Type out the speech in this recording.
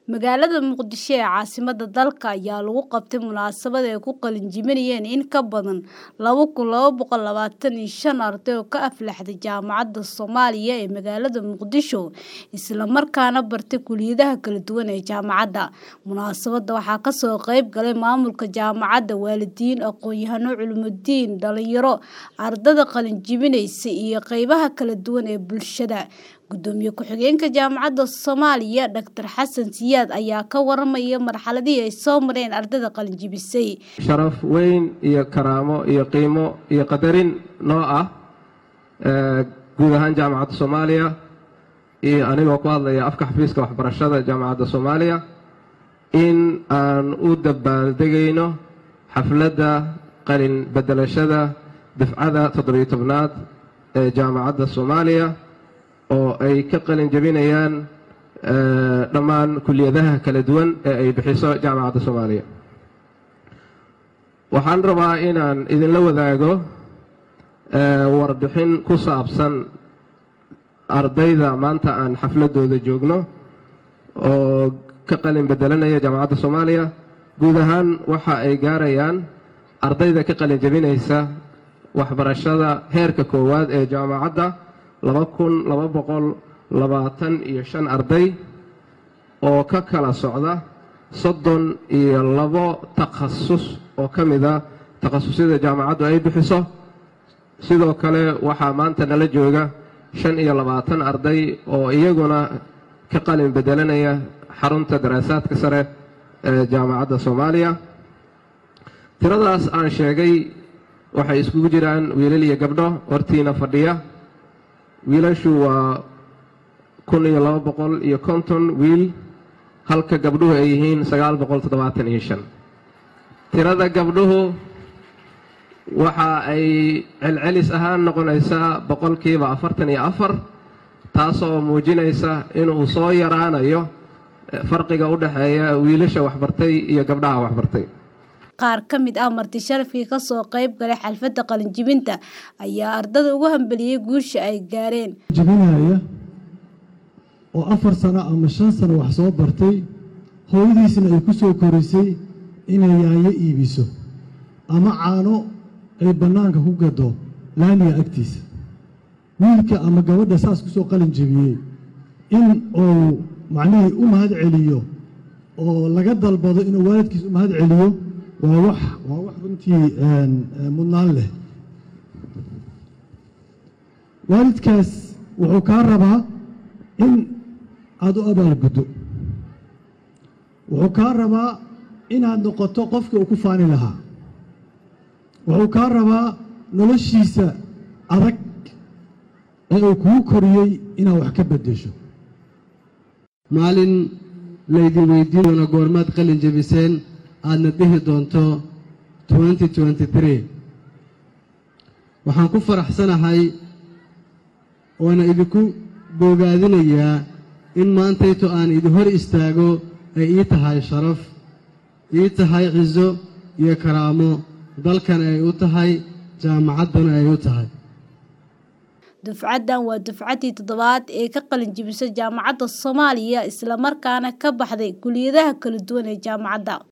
Magaalada Muqdisho ee caasimadda dalka ayaa lagu qabtay munaasabad ay ku qalin-jebinayeen in ka badan laba kun laba boqol labatan iyo shan arday oo ka aflaxday Jaamacadda Soomaaliya ee magaalada Muqdisho, isla markaana bartay kulliyadaha kala duwan ee jaamacadda. Munaasabadda waxaa ka soo qayb galay maamulka jaamacadda, waalidiin, aqoon-yahano, culumudiin, dhalinyaro, ardayda qalin-jebinaysa iyo qaybaha kala duwan ee bulshada. Gudoomiye ku-xigeenka Jaamacadda Soomaaliya, Dr. Xasan Siyaad ayaa ka warramaya marxaladihii ay soo mareen ardayda qalin-jebisay. sharaf weyn iyo karaamo iyo qiimo iyo qadarin noo ah guud ahaan jaamacadda soomaaliya iyo anigoo ku hadlaya afka xafiiska waxbarashada jaamacadda soomaaliya in aan u dabaaldegayno xafladda qalin bedelashada dafcada toddobiyo tobnaad ee jaamacadda soomaaliya oo ay ka qalin jebinayaan dhammaan kuliyadaha kala duwan ee ay bixiso jaamacadda soomaaliya waxaan rabaa inaan idinla wadaago warbixin ku saabsan ardayda maanta aan xafladooda joogno oo ka qalin bedelanaya jaamacadda soomaaliya guud ahaan waxa ay gaarayaan ardayda ka qalin jebinaysa waxbarashada heerka koowaad ee jaamacadda laba kun laba boqol labaatan iyo shan arday oo ka kala socda soddon iyo labo takhasus oo ka mid a takhasusyada jaamacaddu ay bixiso sidoo kale waxaa maanta nala jooga shan iyo labaatan arday oo iyaguna ka qalin bedelanaya xarunta daraasaadka sare ee jaamacadda soomaaliya tiradaas aan sheegay waxay iskugu jiraan wiilal iyo gabdho hortiina fadhiya wiilashu waa kun iyo laba boqol iyo konton wiil halka gabdhuhu ay yihiin sagaal boqol toddobaatan iyo shan tirada gabdhuhu waxa ay celcelis ahaan noqonaysaa boqolkiiba afartan iyo afar taasoo muujinaysa inuu soo yaraanayo farqiga u dhexeeya wiilasha waxbartay iyo gabdhaha waxbartay qaar ka mid ah marti sharafkii ka soo qayb galay xalfadda qalin-jebinta ayaa ardada ugu hambaliyey guusha ay gaareen jebinaya oo afar sano ama shan sano wax soo bartay hooyadiisna ay ku soo korisay inay yaanyo iibiso ama caano ay bannaanka ku gado laamiga agtiisa wiilka ama gabadha saas ku soo qalin jebiyey in uu macnihii u mahad celiyo oo laga dalbado inuu waalidkiis u mahad celiyo waa wax waa wax runtii mudnaan leh waalidkaas wuxuu kaa rabaa in aada u abaalguddo wuxuu kaa rabaa inaad noqoto qofkii uu ku faani lahaa wuxuu kaa rabaa noloshiisa adag ee uu kugu koriyey inaad wax ka beddesho maalin laydin weydiin doona goormaad qalin jebiseen aadna dhihi doonto waxaan ku faraxsanahay oona idinku boogaadinayaa in maantayto aan idin hor istaago ay ii tahay sharaf ii tahay ciso iyo karaamo dalkan ay u tahay jaamacaddana ay u tahay dufcaddan waa dufcaddii toddobaad ee ka qalin jebisay jaamacadda soomaaliya isla markaana ka baxday kulliyadaha kala duwan ee jaamacadda